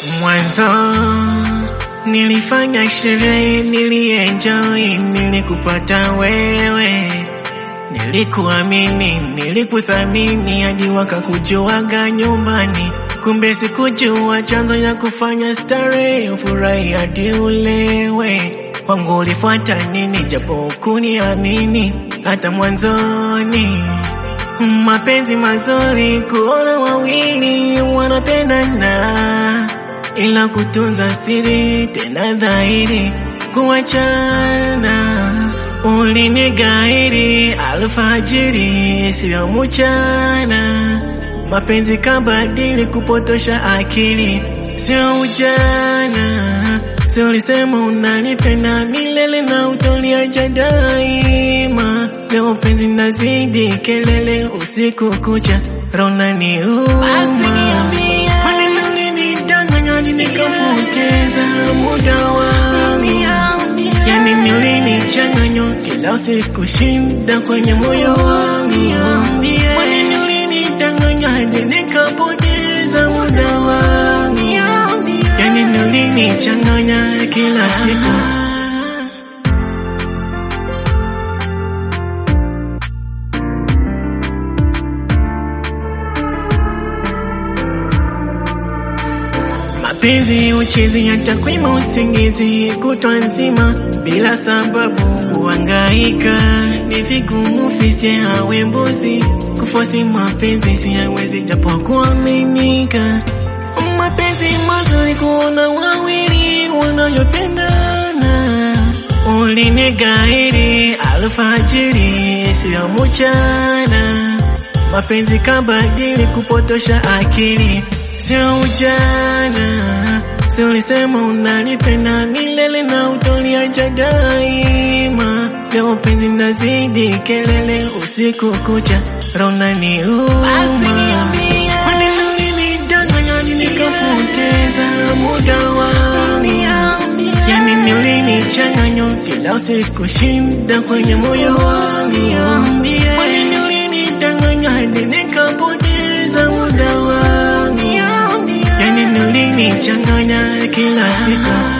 Mwanzo nilifanya sherehe, nilienjoy, nilikupata wewe, nilikuamini, nilikuthamini hadi wakakujuaga nyumbani. Kumbe sikujua chanzo ya kufanya starehe, ufurahi hadi ulewe. Kwangu ulifuata nini, japo kuniamini hata mwanzoni. Mapenzi mazuri kuona wawili wanapendana, ila kutunza siri tena dhahiri kuachana. Ulinigairi alfajiri, sio mchana. Mapenzi kabadili kupotosha akili, sio ujana. Si ulisema unanipenda milele na utoniacha daima. Leo penzi nazidi kelele usiku kucha, rona ni uma. Maneno ulinidanganya nikapoteza muda wangu, yani nilinichanganya kila usiku shinda kwenye moyo wangu. Maneno ulinidanganya hadi nikapoteza muda wangu, yani nilinichanganya kila siku. Mapenzi uchezi yatakwima usingizi kutwa nzima bila sababu kuhangaika, ni vigumu fisi awe mbuzi kufosi mapenzi siyawezi japo kuaminika. Mapenzi mazuri kuona wawili wanayopendana, ulinigairi alfajiri sio mchana. Mapenzi kabadili kupotosha akili sio ujana. Si ulisema unanipenda milele na utoniacha daima. Leo penzi nazidi kelele usiku kucha, rona ni uma. Maneno ulinidanganya nikapoteza muda wangu, yani nilinichanganya kila usiku shinda kwenye moyo wangu. Maneno ulinidanganya hadi nikapoteza muda wangu, yani nilinichanganya kila siku.